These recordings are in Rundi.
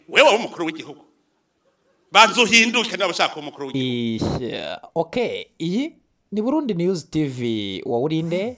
wewe waba umukuru w'igihugu banza uhinduke niba ushaka kuba umukuru w'igihugu Ishya. okay iyi ni burundi news tv wowe urinde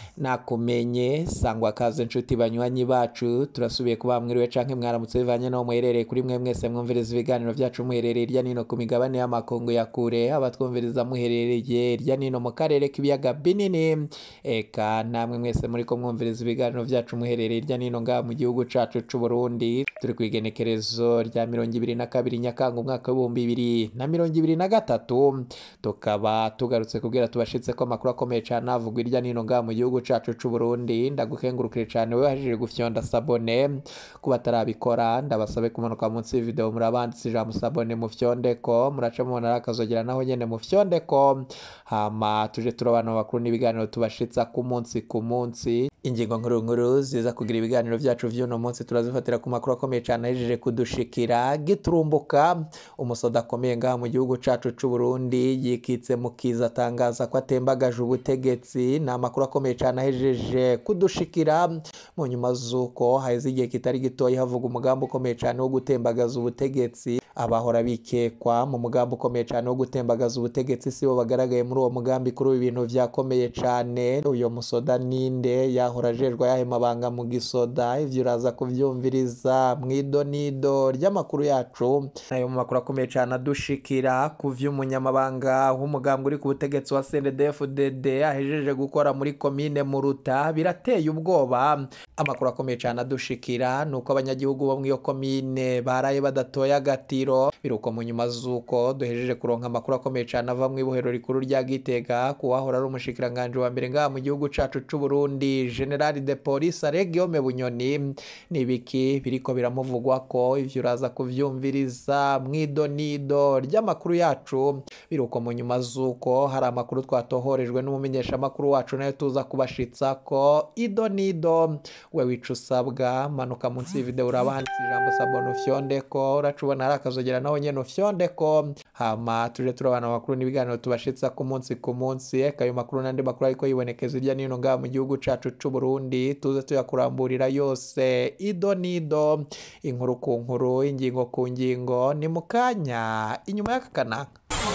nakumenye sangwa kaze nshuti banywanyi bacu turasubiye kuba mwiriwe canke mwaramutse bivanye n'aho muherereye kuri mwe mwese mwumviriza ibiganiro vyacu muherereye irya nino ku migabane y'amakungu ya kure abatwumviriza muherereye irya nino mu karere k'ibiyaga binini eka namwe mwese muriko mwumviriza ibiganiro vyacu muherereye irya nino ngaha mu gihugu cacu c'u Burundi turi kw'igenekerezo rya mirongo ibiri na kabiri nyakanga umwaka w'ibihumbi bibiri na mirongo ibiri na gatatu tukaba tugarutse kubwira tubashitse ko amakuru akomeye cane avugwa irya nino ngaha mu gihugu cacu c'u Burundi ndagukengurukire cane wewe wahejije gufyonda sabone ku batarabikora ndabasabe kumanuka munsi y'video murabanditse ijambo sabone mufyondeko muraca mubona ari akazogera naho nyene mufyondeko hama tuje turabana bakuru n'ibiganiro tubashitsa ku munsi ku munsi ingingo nkuru nkuru ziza kugira ibiganiro vyacu vy'uno munsi turazifatira ku makuru akomeye cane ahejeje kudushikira giturumbuka umusoda akomeye ngaha mu gihugu cacu c'u Burundi yikitse mu kiza atangaza ko atembagaje ubutegetsi ni amakuru akomeye cane ahejeje kudushikira mu nyuma z'uko haheze igihe kitari gitoya havuga umugambi ukomeye cane wo gutembagaza ubutegetsi abahora bikekwa mu mugambi ukomeye cane wo gutembagaza ubutegetsi sibo bagaragaye muri uwo mugambi kuri ubu ibintu vyakomeye cane uyo musoda ninde yahora ajejwe ayahe mabanga mu gisoda ivyo uraza kuvyumviriza mw'idonido ry'amakuru yacu ayo mu makuru akomeye cane adushikira ku vy'umunyamabanga w'umugambi uri ku butegetsi wa CNDD-FDD ahejeje gukora muri komine Muruta birateye ubwoba amakuru akomeye cane adushikira nuko abanyagihugu bo mw'iyo komine baraye badatoye agatiro biruko mu nyuma z'uko duhejeje kuronka amakuru akomeye cane ava mw'ibohero rikuru rya Gitega kuwahora ari umushikiranganje wa mbere ngaha mu gihugu cacu c'u Burundi General de Police Guillaume Bunyoni nibiki biriko biramuvugwa ko ivyo uraza kuvyumviriza mw'idonido ry'amakuru yacu biruko mu nyuma z'uko hari amakuru twatohorejwe n'umumenyeshamakuru wacu nayo tuza kubashitsa ko idonido we wica usabwa manuka munsi y'video uraba handitse ijambo sabona ufyondeko uraca ubona hari akazogera naho nyene ufyondeko hama tuje turabana amakuru n'ibiganiro tubashitsa ku munsi ku munsi eka ayo makuru n'andi makuru ariko yibonekeza irya nino ngaha mu gihugu cacu c'u Burundi tuze tuyakuramburira yose ido nido inkuru ku nkuru ingingo ku ngingo ni mu kanya inyuma y'aka kanaka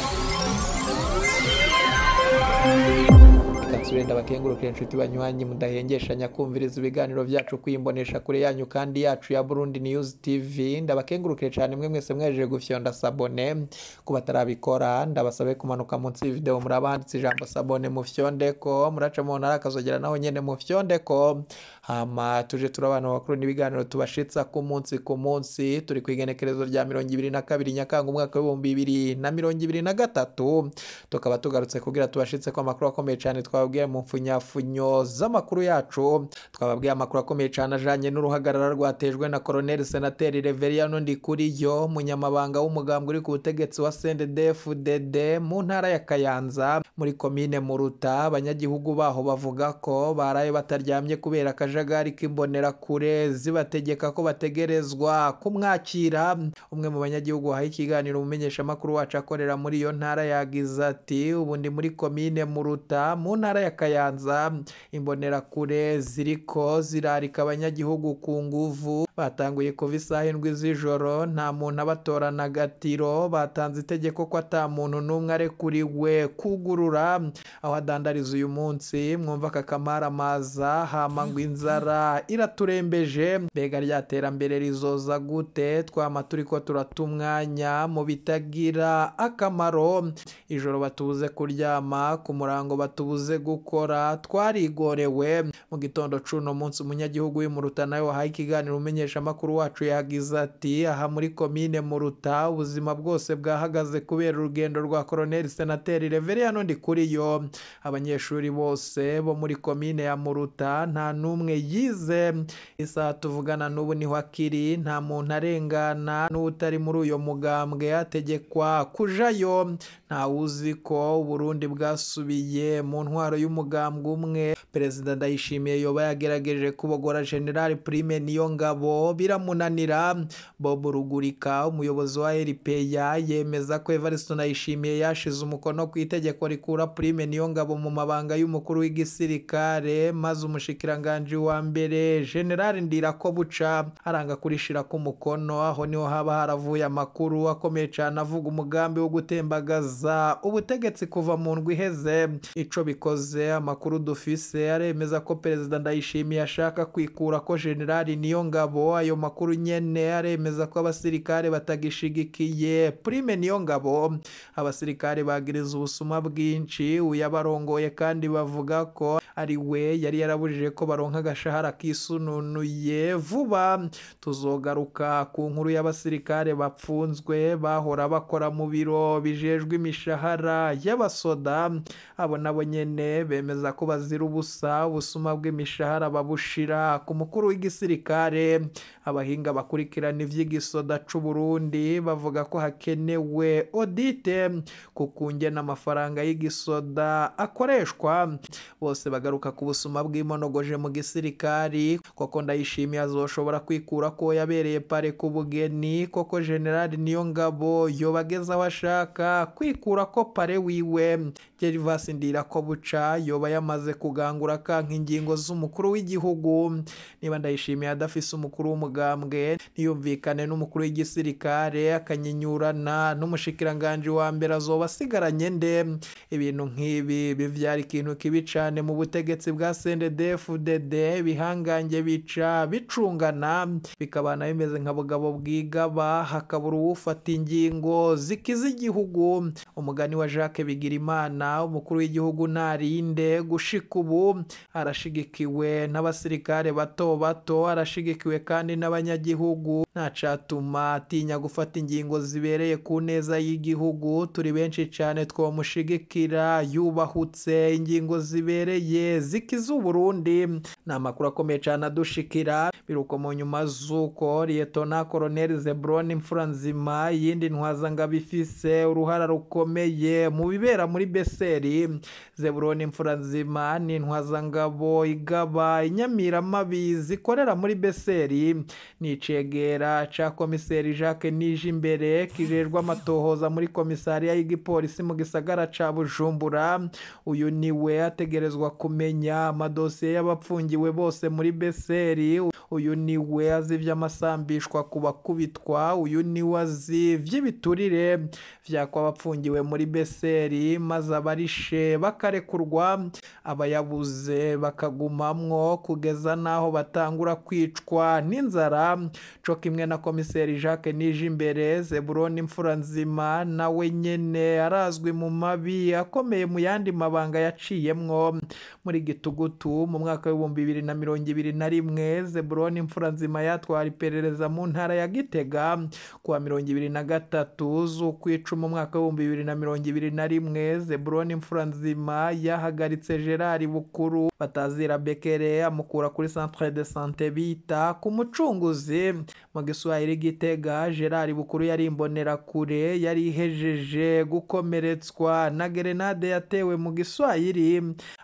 katsure ndabakengurukire inshuti banywanyi mudahengeshanya kumviriza ibiganiro vyacu kwimbonesha kure yanyu kandi yacu ya Burundi News TV ndabakengurukire cyane mwe mwese mwejeje gufyonda sabone ku batarabikora ndabasabe kumanuka munsi y'video murabanditse ijambo sabone mufyondeko muraca mu ntara akazogera naho nyene mufyondeko hama tuje turabana bakuru n'ibiganiro tubashitsa ku munsi ku munsi turi ku igenekerezo rya mirongo ibiri na kabiri nyakanga umwaka w'ibihumbi bibiri na mirongo ibiri na gatatu tukaba tugarutse kugira tubashitse ko amakuru akomeye cyane twababwiye mu mfunyafunyo z'amakuru yacu twababwiye amakuru akomeye cyane ajanye n'uruhagarara rwatejwe na Colonel Senateri Reveriyano Ndikuriyo munyamabanga w'umugambwe uri ku butegetsi wa CNDD-FDD mu ntara ya Kayanza muri komine Muruta abanyagihugu baho bavuga ko baraye bataryamye kubera akajagari k'imbonera kure zibategeka ko bategerezwa kumwakira umwe mu banyagihugu wahaye ikiganiro umumenyesha makuru wacu akorera muri iyo ntara yagize ati ubu ndi muri komine Muruta mu ntara ya Kayanza imbonerakure ziriko zirarika abanyagihugu ku nguvu batanguye kuva isaha indwi z'ijoro nta muntu abatorana agatiro batanze itegeko ko ata muntu n'umwe arekuriwe kugurura aho adandariza uyu munsi mwumva aka kamaramaza hama ngo inzara iraturembeje mbega rya terambere rizoza gute twama turiko turata umwanya mu bitagira akamaro ijoro batubuze kuryama ku murango batubuze gukora twarigorewe mu gitondo c'uno munsi umunyagihugu w'imuruta nawe wahaye ikiganiro umenyesha amakuru wacu yagize ati aha muri komine muruta ubuzima bwose bwahagaze kubera urugendo rwa koroneli senateri reveriyano ndikuriyo abanyeshuri bose bo muri komine ya muruta nta n'umwe yize isaha tuvugana n'ubu niho akiri nta muntu arengana n'utari muri uyo mugambwe ategekwa kujayo ntawuzi ko uburundi bwasubiye mu ntwaro y'umugambwe umwe perezida ndayishimiye yoba yagerageje kubogora general prime niyo ngabo niyongabo biramunanira bob rugurika umuyobozi wa rpa yemeza ko evariste ndayishimiye yashize umukono ku itegeko rikura prime niyongabo mu mabanga y'umukuru w'igisirikare maze umushikiranganji wa mbere general ndirako buca aranga kurishira ku mukono aho niho haba haravuye amakuru akomeye cyane avuga umugambi wo gutembagaza ubutegetsi kuva mu ndwi iheze ico bikoze amakuru dufise aremeza ko perezida ndayishimiye ashaka kwikura ko generali niyo ngabo ayo makuru nyene aremeza ko abasirikare batagishigikiye prime niyo ngabo abasirikare bagiriza ubusuma bwinshi uyabarongoye kandi bavuga ko ari we yari yarabujije ko baronka agashahara kisununuye vuba tuzogaruka ku nkuru y'abasirikare bapfunzwe bahora bakora mu biro bijejwe imishahara y'abasoda abo nabo nyene bemeza ko bazira ubusa ubusuma bw'imishahara babushira ku mukuru w'igisirikare abahinga bakurikirana ivy'igisoda c'u Burundi bavuga ko hakenewe audite ku kungena amafaranga y'igisoda akoreshwa bose bagaruka ku busuma bw'imonogoje mu gisirikari koko ndayishimiye azoshobora kwikura ko yabereye pare ku bugeni koko generali niyo ngabo yobageza aho ashaka kwikura ko pare wiwe gervasi ndirako buca yoba yamaze kugangura kanka ingingo z'umukuru w'igihugu niba ndayishimiye adafise umukuru w'umugambwe ntiyumvikane n'umukuru w'igisirikare akanyinyurana n'umushikiranganji wa mbere azoba asigaranye nde ibintu nk'ibi bivyara ikintu kibi cane mu butegetsi bwa CNDD-FDD bihangange bica bicungana bikabana bimeze nka bugabo bwigaba hakabura uwufata ingingo zikiza igihugu umugani wa Jacques Bigirimana umukuru w'igihugu narinde gushika ubu arashigikiwe n'abasirikare bato bato arashigikiwe kandi n'abanyagihugu ntacatuma atinya gufata ingingo zibereye ku neza y'igihugu turi benshi cyane twomushigikira yubahutse ingingo zibereye zikiza uburundi ni amakuru akomeye cyane adushikira biruko mu nyuma z'uko liyetona koroneli zebroni imfura nzima yindi ntwazangabo ifise uruhara rukomeye mu bibera muri beseri zebroni imfura nzima ni intwazangabo igaba inyamiramabi zikorera muri beseri ni icegera ca komiseri jacques nije imbere kijejwe amatohoza muri komisariya y'igipolisi mu gisagara ca bujumbura uyu niwe ategerezwa kumenya amadosiye y'abapfungiwe bose muri beseri uyu niwe azi ivy'amasambishwa ku bakubitwa uyu niwe azi vy'ibiturire vyakwa abapfungiwe muri beseri maze abarishe bakarekurwa abayabuze bakagumamwo kugeza n'aho batangura kwicwa n'inzara co kimwe na komiseri jacques nije imbere zeburoni imfura nzima nawe nyene arazwi mu mabi akomeye mu yandi mabanga yaciyemwo muri gitugutu mu mwaka w'ibihumbi bibiri na mirongo ibiri na rimwe zeburoni imfura nzima yatwara iperereza mu ntara ya gitega kuwa mirongo ibiri na gatatu z'ukwicuma umwaka w'ibihumbi bibiri na mirongo ibiri na rimwe zeburoni imfura nzima yahagaritse gerard bukuru batazira bekere amukura kuri centre de sante bita ku mucunguzi mu giswahili gitega gerard bukuru yari imbonerakure yari ihejeje gukomeretswa na gerenade yatewe mu giswahili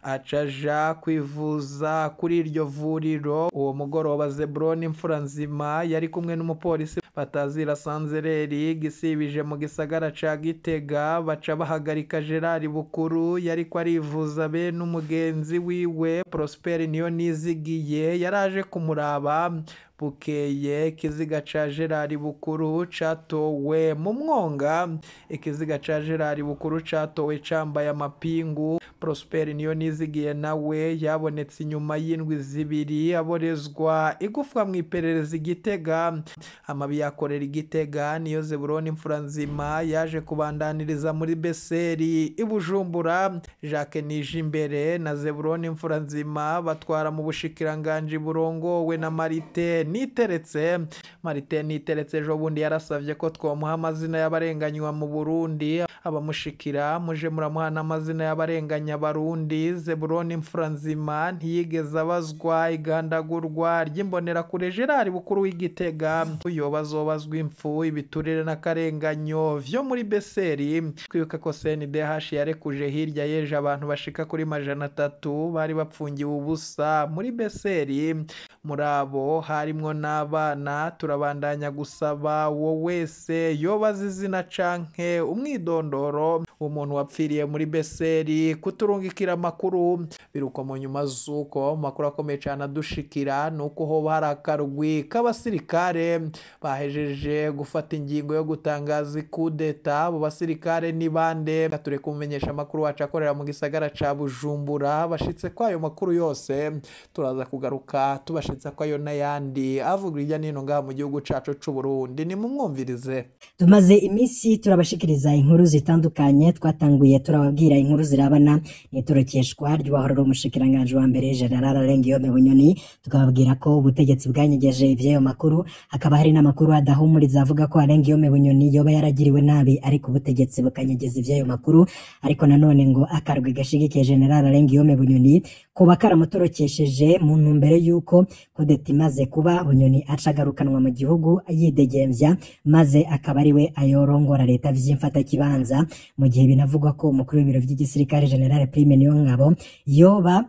acaja kwivuza kuri iryo vuriro uwo mugoroba zeburoni imfura nzima yari kumwe n'umupolisi batazira sanzereri gisibije mu gisagara ca gitega baca bahagarika gerard bukuru yariko arivuza be n'umugenzi wiwe prosperi niyo nizigiye yaraje kumuraba bukeye ikiziga ca gerard bukuru catowe mu mwonga ikiziga ca gerard bukuru catowe cambaye amapingu prosperi niyo nizigiye nawe yabonetse inyuma y'indwi zibiri aborezwa igufwa mu iperereza igitega amabi yakorera igitega niyo zeburoni imfura nzima yaje kubandaniriza muri beseri ibujumbura jacques nije imbere na zeburoni imfura nzima batwara mu bushikiranganji burongowe na marite niteretse marite niteretse ejo bundi yarasabye ko twamuha amazina y'abarenganywa mu burundi abamushikira muje muramuha n'amazina y'abarenganya barundi zeburoni imfura nzima ntiyigeze abazwa igandagurwa ry'imbonerakure gerard bukuru w'igitega yoba azobazwa impfu ibiturire n'akarenganyo vyo muri beseri twibuka ko cndh yarekuje hirya yeje abantu bashika kuri majana atatu bari bapfungiwe ubusa muri beseri muri abo harimwo n'abana turabandanya gusaba uwo wese yoba azi izina canke umwidondoro umuntu wapfiriye muri beseri kuturungikira amakuru biruko mu nyuma z'uko mu makuru akomeye cyane adushikira ni uko hoba hari akarwi k'abasirikare bahejeje gufata ingingo yo gutangaza ikudeta abo basirikare ni bande ture kumenyesha amakuru wacu akorera mu gisagara ca bujumbura bashitse ko ayo makuru yose turaza kugaruka tubashitse ko ayo n'ayandi avuga hirya n'ino ngaha mu gihugu cacu c'uburundi ni mumwumvirize tumaze iminsi turabashikiriza inkuru zitandukanye twatanguye turababwira inkuru zirabana n'itorokeshwa ry'uwahorora umushikiranganji wa mbere general Alengiyome Bunyoni tukababwira ko ubutegetsi bwanyegeje ivy'ayo makuru hakaba hari n'amakuru adahumuriza avuga ko Alengiyome Bunyoni yoba yaragiriwe nabi ariko ubutegetsi bukanyegeza ivy'ayo makuru ariko nanone ngo akarwi gashigikiye general Alengiyome Bunyoni kuba karamutorokesheje mu ntumbero y'uko kudeta imaze kuba Bunyoni aca agarukanwa mu gihugu yidegemvya maze akaba ari we ayorongora leta vy'imfatakibanza mu gihe binavugwa ko umukuru w'ibiro vy'igisirikare general Prime Niyongabo yoba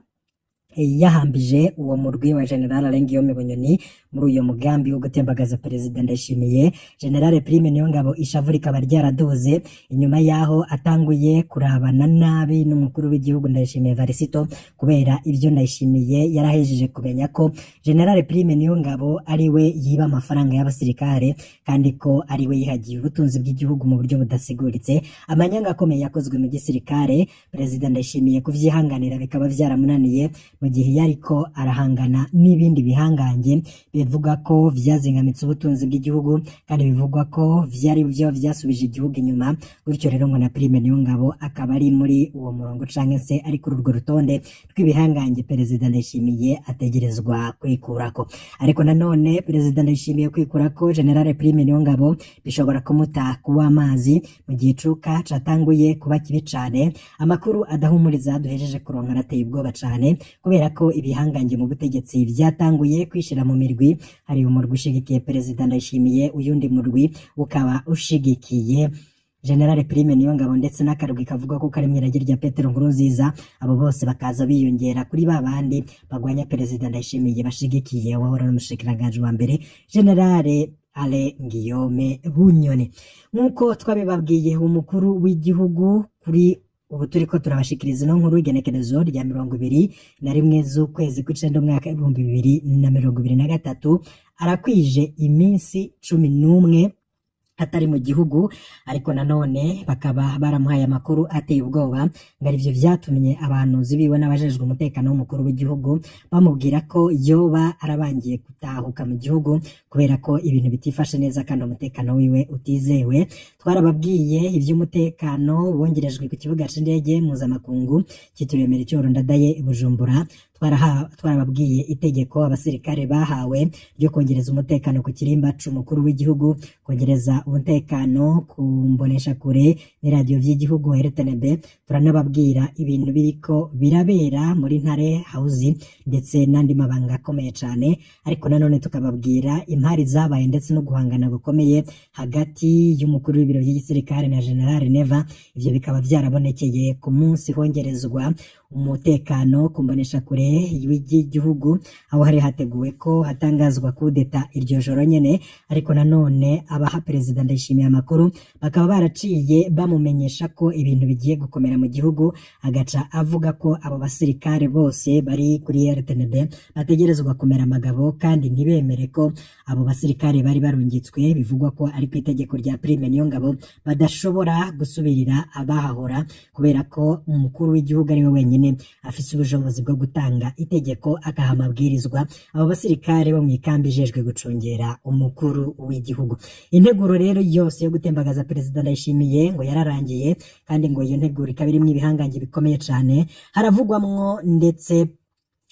yahambije uwo murwi wa general Alengiyome Bunyoni muri uyo mugambi wo gutembagaza perezida Ndayishimiye general Prime Niyongabo ishavu rikaba ryaraduze inyuma yaho atanguye kurabana nabi n'umukuru w'igihugu Ndayishimiye Varisito kubera ivyo Ndayishimiye yarahejeje kumenya ko general Prime Niyongabo ari we yiba amafaranga y'abasirikare kandi ko ari we yihagiye ubutunzi bw'igihugu mu buryo budasiguritse amanyanga akomeye yakozwe mu gisirikare perezida Ndayishimiye kuvyihanganira bikaba vyaramunaniye mu gihe yariko arahangana n'ibindi bihangange bivuga ko vyazingamitse ubutunzi bw'igihugu kandi bivugwa ko vyari byo vyasubije igihugu inyuma gutyo rero ngo na Prime Niyongabo akaba ari muri uwo murongo canke se ari kuri urwo rutonde rw'ibihangange perezida Ndayishimiye ategerezwa kwikurako ariko nanone perezida Ndayishimiye kwikurako general Prime Niyongabo bishobora kumuta kuwa amazi mu gihe icuka catanguye kuba kibi cane amakuru adahumuriza duhejeje kuronka arateye ubwoba cane kubera ko ibihangange mu butegetsi vyatanguye kwishira mu mirwi hari umurwi ushigikiye perezida Ndayishimiye uyundi murwi ukaba ushigikiye General Prime Niyongabo ndetse n'akarwi kavuga ko kari mwirage rya Petero Nkurunziza abo bose bakaza biyongera kuri ba bandi bagwanya perezida Ndayishimiye bashigikiye wahora n'umushikiranganje wa mbere General Ale Ngiyome Bunyoni nk'uko twabibabwiye umukuru w'igihugu kuri ubu turi ko turabashikiriza ino nkuru y'igenekerezo rya mirongo ibiri na rimwe z'ukwezi kw'icenda umwaka ibihumbi bibiri na mirongo ibiri na gatatu arakwije iminsi cumi n'umwe atari mu gihugu ariko nanone bakaba baramuhaye amakuru ateye ubwoba ngo arivyo vyatumye abahanuzi biwe n'abajejwe umutekano w'umukuru w'igihugu bamubwira ko yoba arabangiye gutahuka mu gihugu kubera ko ibintu bitifashe neza kandi umutekano wiwe utizewe twarababwiye ivy'umutekano bongerejwe ku kibuga c'indege mpuzamakungu cyitiriwe Melchior Ndadaye i Bujumbura twarababwiye itegeko abasirikare bahawe ryo kongereza umutekano ku kirimba c'umukuru w'igihugu kongereza umutekano ku mbonesha kure n'iradiyo vy'igihugu RTNB turanababwira ibintu biriko birabera muri ntare hausi ndetse n'andi mabanga akomeye cane ariko nanone tukababwira impari zabaye ndetse no guhangana gukomeye hagati y'umukuru w'ibiro by'igisirikare na General Neva ivyo bikaba vyarabonekeye ku munsi hongerezwa umutekano ku mbonesha kure w'igihugu aho hari hateguwe ko hatangazwa kudeta iryo joro nyene ariko nanone abaha perezida ndayishimiye amakuru bakaba baraciye bamumenyesha ko ibintu bigiye gukomera mu gihugu agaca avuga ko abo basirikare bose bari kuri RTNB bategerezwa kumera amagabo kandi ntibemere ko abo basirikare bari barungitswe bivugwa ko ari ku itegeko rya Prime Niyongabo badashobora gusubirira abahahora kubera ko umukuru w'igihugu ari we wenyine afise ubushobozi bwo gutanga itegeko agaha amabwirizwa abo basirikare bo mu ikambi ijejwe gucungera umukuru w'igihugu integuro rero yose yo gutembagaza perezida ndayishimiye ngo yararangiye kandi ngo iyo nteguro ikaba irimwo ibihangange bikomeye cane haravugwamwo ndetse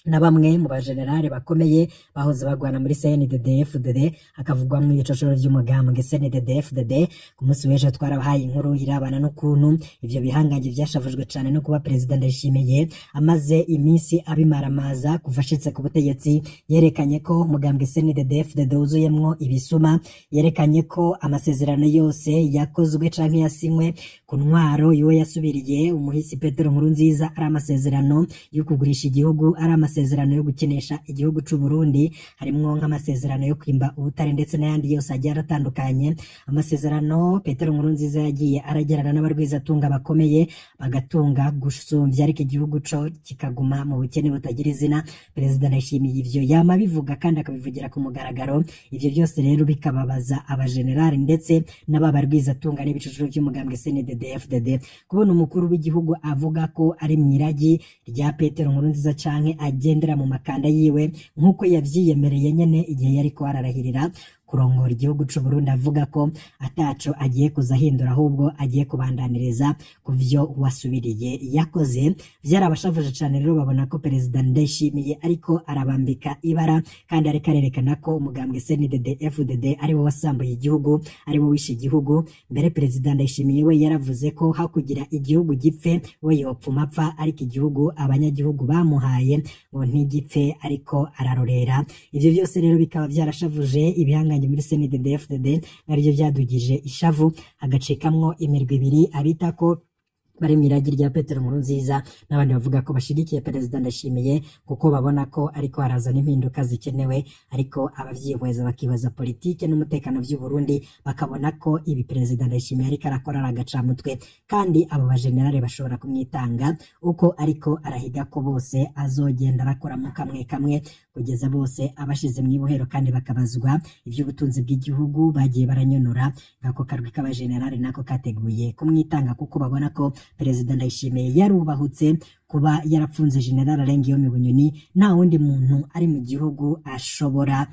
na bamwe mu bajenerali bakomeye bahoze bagwana muri CNDD-FDD hakavugwamwo ibicocoro vy'umugambwe CNDD-FDD ku munsi w'ejo twarabahaye inkuru irabana n'ukuntu ivyo bihangange vyashavujwe cane no kuba perezida Ndayishimiye amaze iminsi abimaramaza kuva ashitse ku butegetsi yerekanye ko umugambwe CNDD-FDD wuzuyemwo ibisuma yerekanye ko amasezerano yose yakozwe canke yasinywe ku ntwaro yiwe yasubiriye umuhisi Petero Nkurunziza ari amasezerano yo kugurisha igihugu ari amasezerano yo gukinisha igihugu c'u Burundi harimwo nk'amasezerano yo kwimba ubutare ndetse n'ayandi yose agiye aratandukanye amasezerano Petero Nkurunziza yagiye aragirana n'abarwizatunga bakomeye bagatunga gusumvya ariko igihugu co kikaguma mu bukene butagira izina perezida Ndayishimiye ivyo yama bivuga kandi akabivugira ku mugaragaro ivyo byose rero bikababaza abajenerali ndetse n'aba barwizatunga n'ibicuruzwa by'umugambwe CNDD-FDD kubona umukuru w'igihugu avuga ko ari mwiragi rya Petero Nkurunziza canke agendera mu makanda yiwe nk'uko yavyiyemereye nyene igihe yariko ararahirira kurongora igihugu c'u Burundi avuga ko ataco agiye kuzahindura ahubwo agiye kubandaniriza ku vyo wasubiriye yakoze vyarabashavuje cane rero babona ko perezida Ndayishimiye ariko arabambika ibara kandi ariko arerekana ko umugambwe CNDD FDD ari wo wasambuye igihugu ari wo wishe igihugu mbere perezida Ndayishimiye we yaravuze ko hakugira igihugu gipfe we yopfuma apfa ariko igihugu abanyagihugu bamuhaye ngo ntigipfe ariko ararorera ivyo byose rero bikaba vyarashavuje ibihanga muri CNDD-FDD naryo vyadugije ishavu hagacikamwo imirwi ibiri abita ko bari mwiragi rya Petero Nkurunziza n'abandi bavuga ko bashigikiye perezida Ndashimiye kuko babona ko ariko harazana impinduka zikenewe ariko abavyihweza bakibaza politike n'umutekano vy'u Burundi bakabona ko ibi perezida Ndashimiye ariko arakora ari agacamutwe kandi abo bajenerali bashobora kumwitanga uko ariko arahiga ko bose azogenda arakora mu kamwe kamwe kugeza bose abashize mu ibohero kandi bakabazwa ivy'ubutunzi bw'igihugu bagiye baranyonora ngako karwi k'abajenerali nako kateguye kumwitanga kuko babona ko perezida Ndayishimiye yarubahutse kuba yarapfunze general Alengiyome Bunyoni nta wundi muntu ari mu gihugu ashobora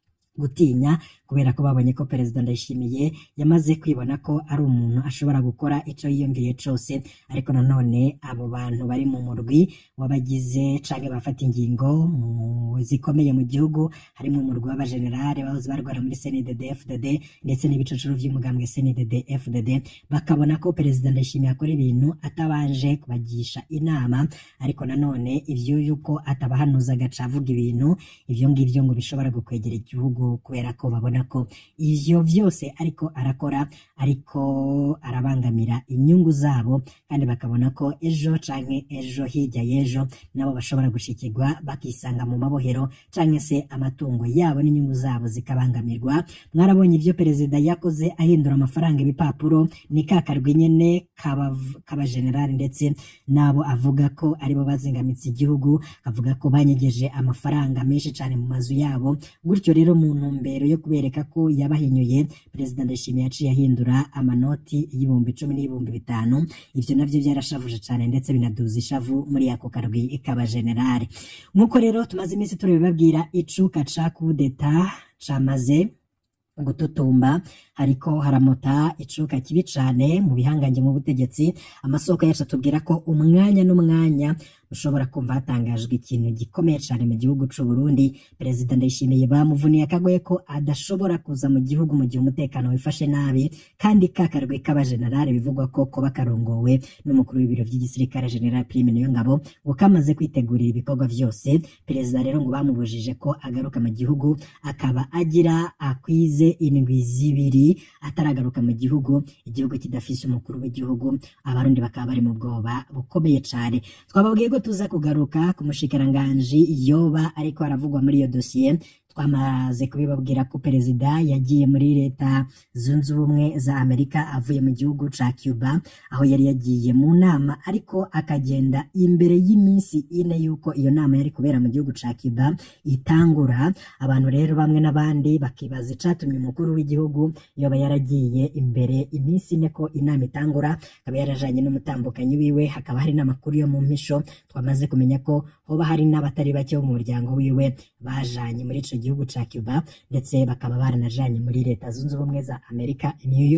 gutinya kubera ko babonye ko perezida Ndayishimiye yamaze kwibona ko ari umuntu ashobora gukora ico yiyumviye cose ariko nanone abo bantu bari mu murwi w'abagize canke bafata ingingo zikomeye mu gihugu harimo umurwi w'abajenerali bahoze barwara muri CNDD-FDD ndetse n'ibicocoro vy'umugambwe CNDD-FDD bakabona ko perezida Ndayishimiye akora ibintu atabanje kubagisha inama ariko nanone ivyo yuko atabahanuza agaca avuga ibintu ivyo ngivyo ngo bishobora gukwegera igihugu kubera ko babona ko ivyo vyose ariko arakora ariko arabangamira inyungu zabo kandi bakabona ko ejo canke ejo hirya y'ejo nabo bashobora gushikirwa bakisanga mu mabohero canke se amatungo yabo n'inyungu zabo zikabangamirwa mwarabonye ivyo perezida yakoze ahindura amafaranga ibipapuro ni kakarwi nyene k'abajenerali ndetse nabo avuga ko aribo bazingamitse igihugu avuga ko banyegeje amafaranga menshi cane mu mazu yabo gutyo rero mu ntumbero yo kubereka ko yabahinyuye perezida Ndayishimiye yaciye ahindura amanoti y'ibihumbi icumi n'ibihumbi bitanu ivyo navyo vyarashavuje cane ndetse binaduza ishavu muri ako karwi k'abajenerali nk'uko rero tumaze iminsi turabibabwira icuka ca kudeta camaze gututumba hariko haramota icuka kibi cane mu bihangange mu butegetsi amasoko yacu atubwira ko umwanya n'umwanya ushobora kumva hatangajwe ikintu gikomeye cane mu gihugu c'u Burundi perezida Ndayishimiye bamuvuniye akagoye ko adashobora kuza mu gihugu mu gihe umutekano wifashe nabi kandi kakarwe k'abajenerali bivugwa ko kuba karongowe n'umukuru w'ibiro vy'igisirikare General Prime Niyongabo ngo kamaze kwitegurira ibikorwa vyose perezida rero ngo bamubujije ko agaruka mu gihugu akaba agira akwize indwi zibiri ataragaruka mu gihugu igihugu kidafise umukuru w'igihugu abarundi bakaba bari mu bwoba bukomeye cane twababwiye ko tuza kugaruka ku mushikiranganji yoba ariko aravugwa muri iyo dosiye twamaze kubibabwira ko perezida yagiye muri leta zunze ubumwe za amerika avuye mu gihugu ca cuba aho yari yagiye mu nama ariko akagenda imbere y'iminsi ine y'uko iyo nama yari kubera mu gihugu ca cuba itangura abantu rero bamwe n'abandi bakibaza icatumye umukuru w'igihugu yoba yaragiye imbere iminsi ine ko inama itangura akaba yarajanye n'umutambukanyi wiwe hakaba hari n'amakuru yo mu mpisho twamaze kumenya ko hoba hari n'abatari bake bo mu muryango wiwe bajanye muri ico gihugu ca Cuba ndetse bakaba baranajanye muri leta zunze ubumwe za Amerika New York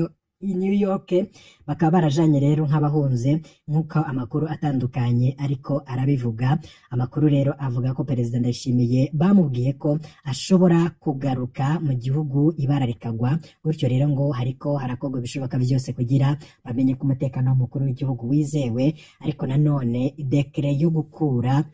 i New York bakaba barajanye rero nk'abahunze nk'uko amakuru atandukanye ariko arabivuga amakuru rero avuga ko perezida ndayishimiye bamubwiye ko ashobora kugaruka mu gihugu ibara rikagwa gutyo rero ngo hariko harakorwa ibishoboka byose kugira bamenye ko umutekano w'umukuru w'igihugu wizewe ariko nanone dekere yo gukura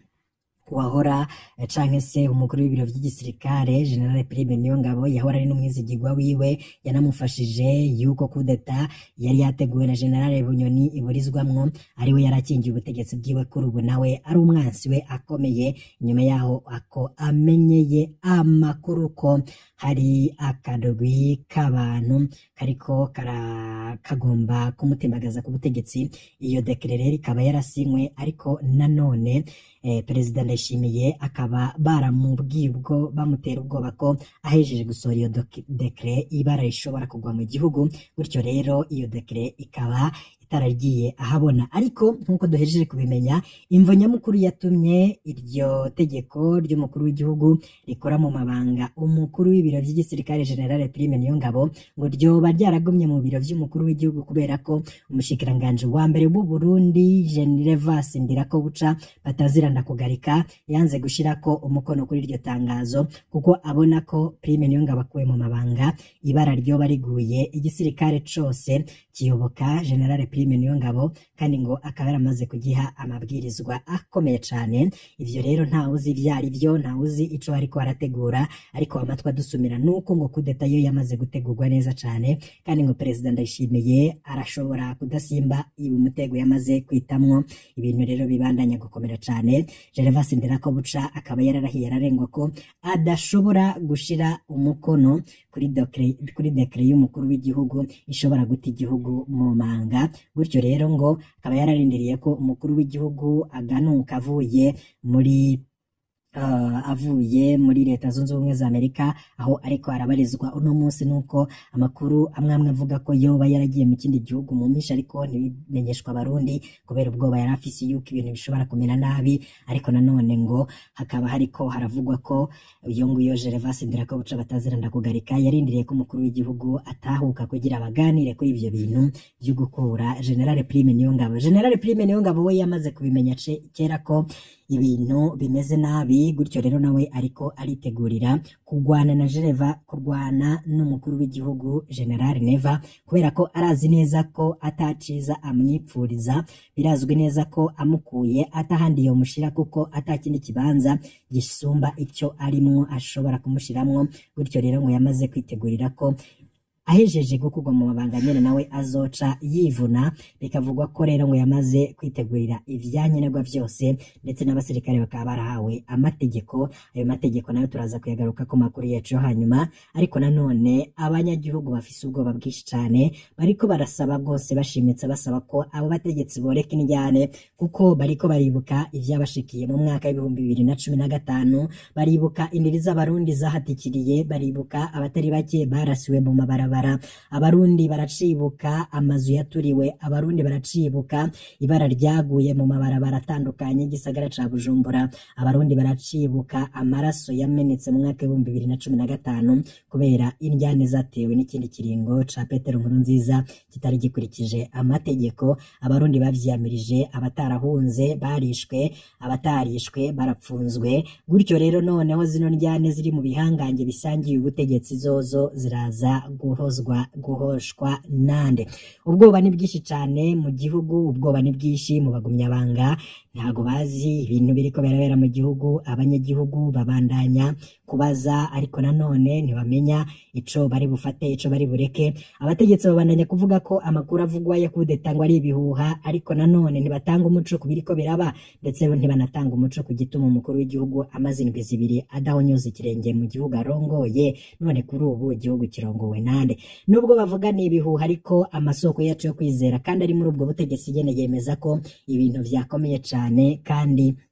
wahora canke se umukuru w'ibiro vy'igisirikare general prime niyongabo yahora ari n'umwizigirwa wiwe yanamufashije yuko kudeta yari yateguwe na general bunyoni iburizwamwo ariwe yarakingiye ubutegetsi bwiwe kuri ubu nawe ari umwansi we akomeye inyuma yaho ako amenyeye amakuru ko hari akadogwi k'abantu kariko kara kagomba kumutembagaza ku butegetsi iyo dekere rero ikaba yarasinywe ariko nanone eh, perezida ndayishimiye akaba baramubwiye ubwo bamutera ubwoba ko ahejeje gusohora iyo doki- dekere ibara rishobora kugwa mu gihugu gutyo rero iyo dekere ikaba itaragiye ahabona ariko nk'uko duhejeje kubimenya imvo nyamukuru yatumye iryo tegeko ry'umukuru w'igihugu rikora mu mabanga umukuru w'ibiro by'igisirikare general prime niyongabo ngo ryoba ryaragumye mu biro by'umukuru w'igihugu kubera ko umushikiranganji wa mbere w'u Burundi Generevas Ndirakobuca batazirana kugarika yanze gushirako umukono kuri iryo tangazo kuko abona ko prime niyongabo akuwe mu mabanga ibara ryoba riguye igisirikare cose kiyoboka general prime niyongabo kandi ngo akaba yaramaze kugiha amabwirizwa akomeye cane ivyo rero ntawe uzi ivyo ari byo ntawe uzi ico ariko arategura ariko amatwi adusumira nuko ngo kudeta yo yamaze gutegurwa neza cane kandi ngo perezida ndayishimiye arashobora kudasimba ibi umutego yamaze kwitamwo ibintu rero bibandanya gukomera cane Gervas Nderakobuca akaba yararahiye ararengwa ko adashobora gushira umukono kuri dokre kuri dekre y'umukuru w'igihugu ishobora guta igihugu mu manga gutyo rero ngo akaba yararindiriye ko umukuru w'igihugu aganuka avuye muri uh, avuye muri leta zunze ubumwe za amerika aho ariko arabarizwa uno munsi nuko amakuru amwe amwe avuga ko yoba yaragiye mu kindi gihugu mu mpisha ariko ntibimenyeshwa abarundi kubera ubwoba yari afise yuko ibintu bishobora kumera nabi ariko nanone ngo hakaba hariko haravugwa ko iyo nguyo Gervas Ndirakobuca bataziranda kugarika yarindiriye ko umukuru w'igihugu atahuka kugira baganire kuri ivyo bintu vyo gukura General Prime Niyongabo General Prime Niyongabo we yamaze kubimenya ce- kera ko ibintu bimeze nabi gutyo rero nawe ariko aritegurira kurwana na Geneva kurwana n'umukuru w'igihugu General Neva kubera ko arazi neza ko ataciza amwipfuriza birazwi neza ko amukuye atahandi yomushira kuko atakindi kibanza gisumba icyo arimwo ashobora kumushiramwo gutyo rero ngo yamaze kwitegurira ko ahejeje gukurwa mu mabanga nyene nawe azoca yivuna bikavugwa ko rero ngo yamaze kwitegurira ivyankenerwa vyose ndetse n'abasirikare bakaba barahawe amategeko ayo mategeko nayo turaza kuyagaruka ku makuru yacu yo hanyuma ariko nanone abanyagihugu bafise ubwoba bwinshi cane bariko barasaba rwose bashimitse basaba ko abo bategetsi boreka indyane kuko bariko baribuka ivyabashikiye mu mwaka w'ibihumbi bibiri na cumi na gatanu baribuka indiri z'abarundi zahatikiriye baribuka abatari bake barasiwe mu mabarabara abarundi baracibuka amazu yaturiwe abarundi baracibuka ibara ryaguye mu mabarabara atandukanye y'igisagara ca bujumbura abarundi baracibuka amaraso yamenetse mu mwaka w'ibihumbi bibiri na cumi na gatanu kubera indyane zatewe n'ikindi kiringo ca petero nkuru nziza kitari gikurikije amategeko abarundi bavyiyamirije abatarahunze barishwe abatarishwe barapfunzwe gutyo rero noneho zino ndyane ziri mu bihangange bisangiye ubutegetsi zozo ziraza guhozwa guhoshwa nande ubwoba ni bwinshi cyane mu gihugu ubwoba ni bwinshi mu bagumyabanga ntago bazi ibintu biriko birabera mu gihugu abanyagihugu babandanya kubaza ariko nanone ntibamenya ico bari bufate ico bari bureke abategetsi babandanya kuvuga ko amakuru avugwa ya kudeta ngo ari ibihuha ariko nanone ntibatanga umuco ku biriko biraba ndetse ntibanatanga umuco ku gituma umukuru w'igihugu amaze indwi zibiri adahonyoza ikirenge mu gihugu arongoye none kuri ubu igihugu kirongowe nande nubwo bavuga ni ibihuha ariko amasoko yacu yo kwizera kandi ari muri ubwo butegetsi nyene yemeza ko ibintu vyakomeye cane kandi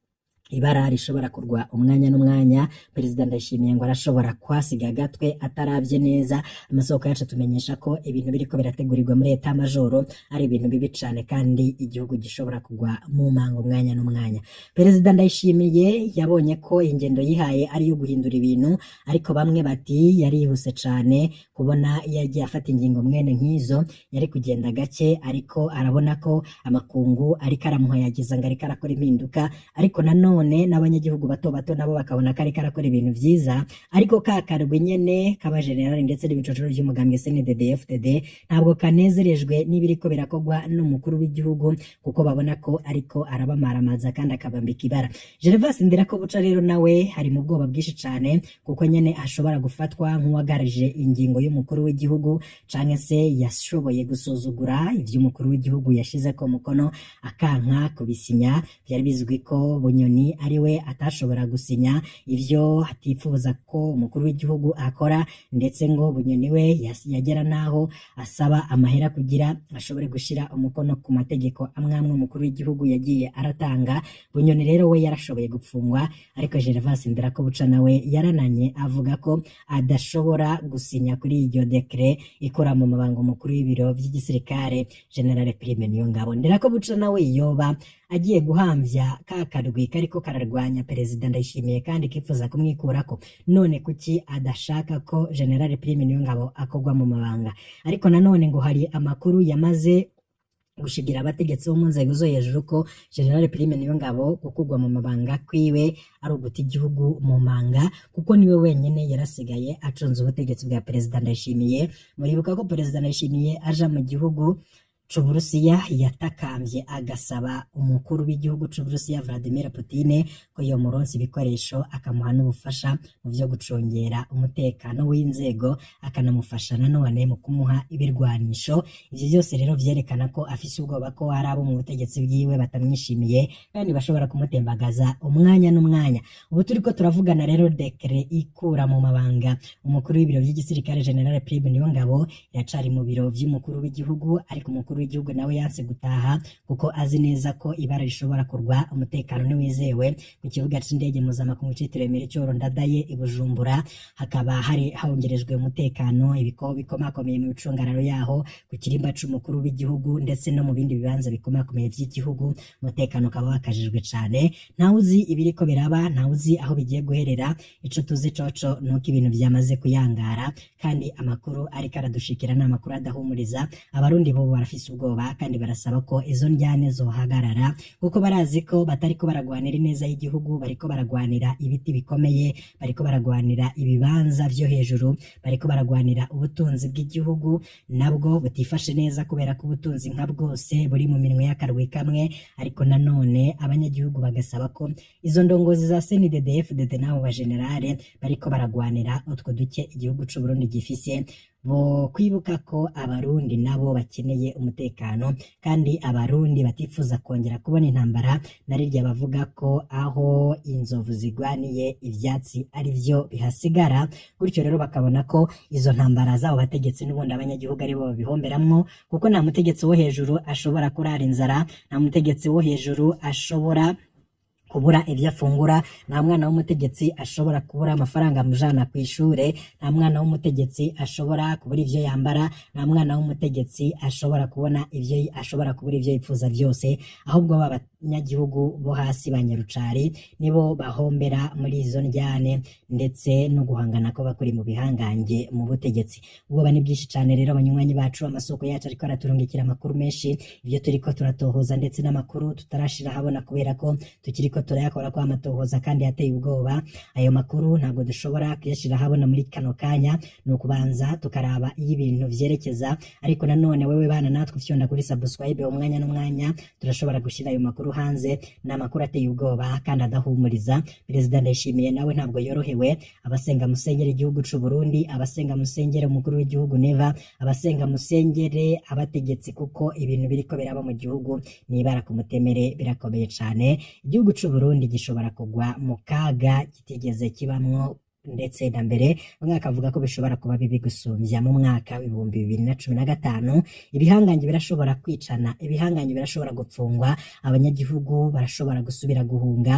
ibara rishobora kurwa umwanya n'umwanya perezida ndayishimiye ngo arashobora kwasiga agatwe atarabye neza amasoko yacu atumenyesha ko ibintu biriko birategurirwa muri eta majoro ari ibintu bibi cane kandi igihugu gishobora kugwa mu mango umwanya n'umwanya perezida ndayishimiye yabonye ko ingendo yihaye ari iyo guhindura ibintu ariko bamwe bati yarihuse cane kubona yagiye afata ingingo mwene nk'izo yari kugenda gake ariko arabona ko amakungu ariko aramuhayagiza ngo ariko arakora impinduka ariko nanone n'abanyagihugu bato bato nabo bakabona ko ariko arakora ibintu vyiza ariko ka karwi nyene k'abajenerali ndetse n'ibicocero by'umugambwe CNDD FDD ntabwo kanezerejwe n'ibiriko birakogwa n'umukuru w'igihugu kuko babona ko ariko arabamaramaza kandi akabambika ibara Gervas Ndirakobuca rero nawe hari mu bwoba bwinshi cane kuko nyene ashobora gufatwa nk'uwagarije ingingo y'umukuru w'igihugu canke se yashoboye gusuzugura ivy'umukuru w'igihugu yashize ko mukono akanka kubisinya byari bizwi ko Bunyoni ari we atashobora gusinya ivyo atifuza ko umukuru w'igihugu akora ndetse ngo Bunyoni we yas- yagera naho asaba amahera kugira ashobore gushira umukono ku mategeko amwe amwe umukuru w'igihugu yagiye aratanga Bunyoni rero we yarashoboye gupfungwa ariko Gervas Ndirakobuca nawe yarananye avuga ko adashobora gusinya kuri iryo dekre ikora mu mabanga umukuru w'ibiro vy'igisirikare General Prime Niyongabo Ndirakobuca nawe yoba agiye guhamvya ka karwi kariko kararwanya perezida ndayishimiye kandi kifuza kumwikurako none kuki adashaka ko General Prime Niyongabo akogwa mu mabanga ariko nanone ngo hari amakuru yamaze gushigira abategetsi bo mu nzego zo hejuru ko General Prime Niyongabo gukugwa mu mabanga kwiwe ari uguta igihugu mu manga kuko niwe wenyene yarasigaye acunze ubutegetsi bwa perezida Ndayishimiye muribuka ko perezida Ndayishimiye aja mu gihugu c'Uburusiya yatakambye agasaba umukuru w'igihugu c'Uburusiya Vladimir Putin ko yomuronsa ibikoresho akamuha n'ubufasha mu vyo gucungera umutekano w'inzego akanamufasha nanone mu kumuha ibirwanisho ivyo byose rero vyerekana ko afise ubwoba ko hari abo mu butegetsi bwiwe batamwishimiye kandi bashobora kumutembagaza umwanya n'umwanya ubu turiko turavugana rero dekre ikura mu mabanga umukuru w'ibiro vy'igisirikare General Prime Niyongabo iracari mu biro vy'umukuru w'igihugu ariko umukuru w'igihugu nawe yanse gutaha kuko azi neza ko ibara rishobora kurwa umutekano ntiwizewe ku kibuga c'indege mpuzamakungu citiriwe Melchior Ndadaye i Bujumbura hakaba hari hongerejwe umutekano ibiko bikomakomeye mu bicungararo yaho ku kirimba c'umukuru w'igihugu ndetse no mu bindi bibanza bikomakomeye vy'igihugu umutekano ukaba wakajijwe cane ntawe uzi ibiriko biraba ntawe uzi aho bigiye guherera ico tuzi coco nuko ibintu vyamaze kuyangara kandi amakuru ariko aradushikira ni amakuru adahumuriza abarundi bo barafise ubwoba kandi barasaba ko izo njyane zohagarara kuko barazi ko batariko baragwanira ineza y'igihugu bariko baragwanira ibiti bikomeye bariko baragwanira ibibanza vyo hejuru bariko baragwanira ubutunzi bw'igihugu nabwo butifashe neza kubera ko ubutunzi nka bwose buri mu minwe y'akarwi kamwe ariko nanone abanyagihugu bagasaba ko izo ndongozi za CNDD FDD n'abo bajenerale bariko baragwanira utwo duke igihugu c'u Burundi gifise bo kwibuka ko abarundi nabo bakeneye umutekano kandi abarundi batifuza kongera kubona intambara narirya bavuga ko aho inzovu zigwaniye ivyatsi ari vyo bihasigara gutyo rero bakabona ko izo ntambara zabo bategetsi n'ubundi abanyagihugu aribo babihomberamwo kuko nta mutegetsi wo hejuru ashobora kurara inzara nta mutegetsi wo hejuru ashobora kubura ibyo afungura nta mwana w'umutegetsi ashobora kubura amafaranga amujana ku ishure nta mwana w'umutegetsi ashobora kubura ivyo yambara nta mwana w'umutegetsi ashobora kubona ivyo ashobora kubura ivyo yifuza vyose ahubwo b'abanyagihugu bo hasi ba nyarucari nibo bahombera muri izo njyane ndetse no guhangana ko bakuri mu bihangange mu butegetsi ubwoba ni bwinshi cane rero abanywanyi bacu amasoko yacu ariko araturungikira amakuru menshi ivyo turiko turatohoza ndetse n'amakuru tutarashira habona kubera ko tukiriko turayakora kwa amatohoza kandi yateye ubwoba ayo makuru ntabwo dushobora kuyashira habona muri kano kanya ni ukubanza tukaraba iyo ibintu vyerekeza ariko nanone wewe bana natwe ufyonda kuri subscribe umwanya n'umwanya turashobora gushira ayo makuru hanze ni amakuru ateye ubwoba kandi adahumuriza perezida ndayishimiye nawe ntabwo yorohewe abasenga musengera igihugu c'u Burundi abasenga musengera umukuru w'igihugu neva abasenga musengere abategetsi kuko ibintu biriko biraba mu gihugu nibara ku mutemere birakomeye cane igihugu c'u Burundi gishobora kugwa mu kaga kitigeze kibamwo ndetse na mbere bamwe bakavuga ko bishobora kuba bibi gusumbya mu mwaka w'ibihumbi bibiri na cumi na gatanu ibihangange birashobora kwicana ibihangange birashobora gupfungwa abanyagihugu barashobora gusubira guhunga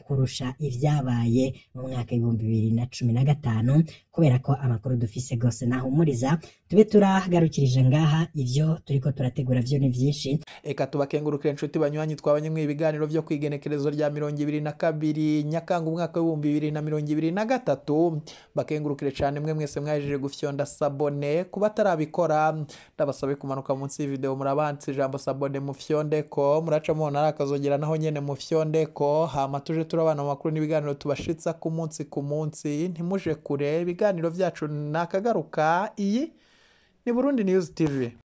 kurusha ivyabaye mu mwaka w'ibihumbi bibiri na cumi na gatanu kubera ko amakuru dufise gose nahumuriza tube turagarukirije ngaha ivyo turiko turategura vyo ni vyinshi eka tubakengurukire inshuti banywanyi twabanye mu ibiganiro vyo kwigenekerezo rya mirongo ibiri na kabiri nyakanga umwaka w'ibihumbi bibiri na mirongo ibiri na gatatu bakengurukire cane mwe mwese mwahejeje gufyonda sabone kuba atarabikora ndabasabe kumanuka munsi y'ivideo murabansi ijambo sabone mufyondeko muraca mubona ari akazogera naho nyene mufyondeko hama tuje turabana mu makuru n'ibiganiro tubashitsa ku munsi ku munsi ntimuje kure ibiganiro vyacu nakagaruka iyi ni burundi news tv